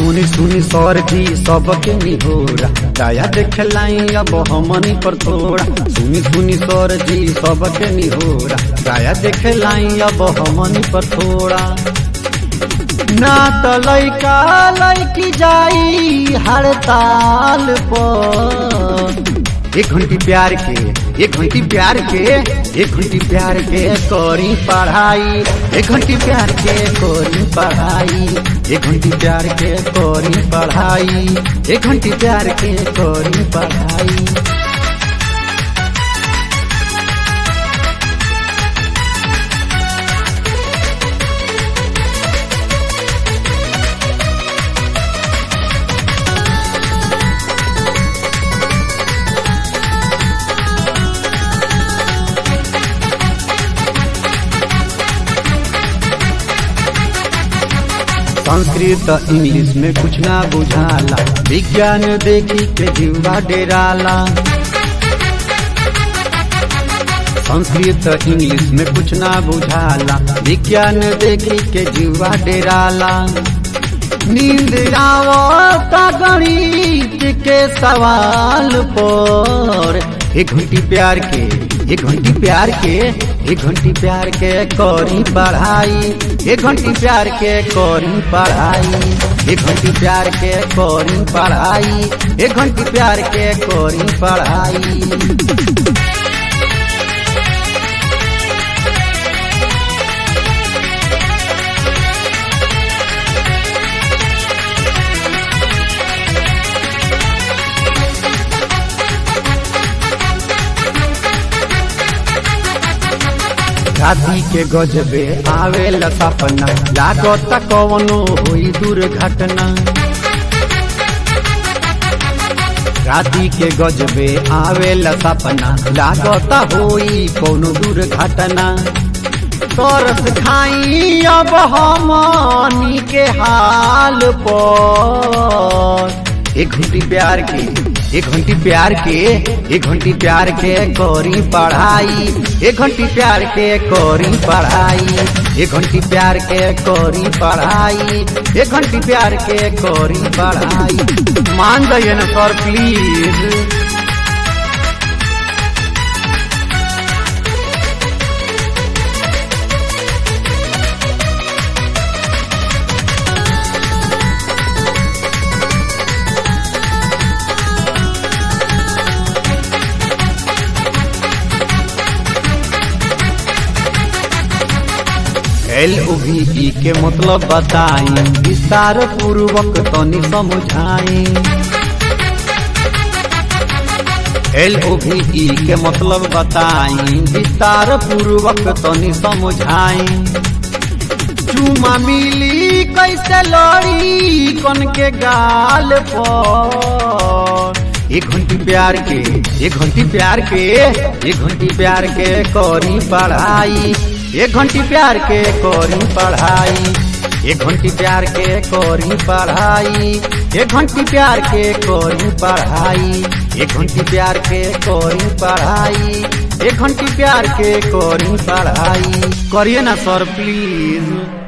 सुनी सुनी सर जी सबके निहोरा दया देखलाई अब हमनी पर थोड़ा सुनी सुनी सर जी सबके निहोरा दया देखलाई अब हमनी पर थोड़ा ना त लैका लैकी जाई हड़ताल पर एक घंटी प्यार के एक घंटी प्यार के एक घंटी प्यार के करी पढ़ाई एक घंटी प्यार के करी पढ़ाई एक घंटी प्यार के करी पढ़ाई एक घंटी प्यार के करी पढ़ाई संस्कृत इंग्लिश में कुछ ना बुझाला विज्ञान देखी के जीवा डेराला संस्कृत इंग्लिश में कुछ ना बुझाला विज्ञान देखी के जीवा डेराला नींद आवता गणित के सवाल पर एक घंटी प्यार के एक घंटी प्यार के एक घंटी प्यार के करी पढ़ाई एक घंटी प्यार के करी पढ़ाई एक घंटी प्यार के करी पढ़ाई एक घंटी प्यार के करी पढ़ाई राती के गजबे आवे सपना लागत कवनो हुई दुर्घटना राती के गजबे आवे सपना लागत होई कोनो दुर्घटना तरस खाई अब हमनी के हाल पर एक घंटी प्यार के एक घंटी प्यार के एक घंटी प्यार के करी पढ़ाई एक घंटी प्यार के करी पढ़ाई एक घंटी प्यार के करी पढ़ाई एक घंटी प्यार के करी पढ़ाई मान जाइए ना सर प्लीज एल ई के मतलब बताई विस्तार पूर्वक तनी समझाई एल ई के मतलब बताई विस्तार पूर्वक तनी समझाई चुमा मिली कैसे लड़ी कन के गाल पर एक घंटी प्यार के एक घंटी प्यार के एक घंटी प्यार के करी पढ़ाई एक घंटी प्यार के करी पढ़ाई एक घंटी प्यार के करी पढ़ाई एक घंटी प्यार के करी पढ़ाई एक घंटी प्यार के करी पढ़ाई एक घंटी प्यार के करी पढ़ाई करिए ना सर प्लीज